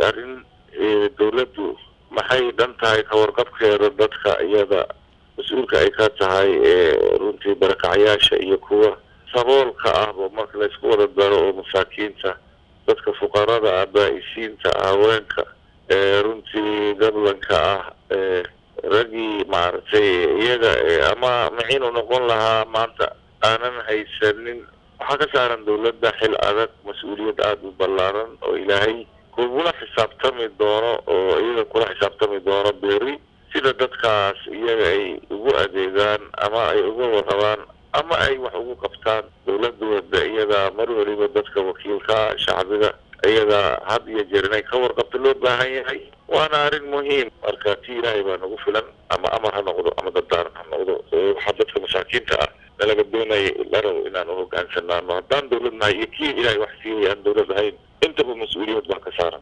arrin dawladdu maxay dhan tahay kawarqabkeeda dadka iyada mas-uulka ay ka tahay runtii barakacyaasha iyo kuwa saboolka ahba marka laysku wada daro oo masaakiinta dadka fuqarada ah baa-isiinta haweenka runtii gablanka ah raggii maaragtay iyaga ama maciinu noqon lahaa maanta aanan haysanin waxaa ka saaran dawladda xil adag mas-uuliyad aada u ballaaran oo ilaahay kugula xisaabtami doono oo iyaga kula xisaabtami doono beri sida dadkaas iyaga ay ugu adeegaan ama ay uga warrabaan ama ay wax ugu qabtaan dawladooda iyadaa mar waliba dadka wakiilka shacbiga iyadaa had iyo jeer inay ka warqabto loo baahan yahay waana arrin muhiim marka ti ilaahay baa nagu filan ama amar ha noqdo ama dadaaran ha noqdo waxaa dadka masaakiinta ah nalaga doonaya larow inaan u hogaansanaano haddaan dawlad nahay iyo kii ilaahay wax siiyay aan dawlad ahayn intaba mas-uuliyad baa ka saaran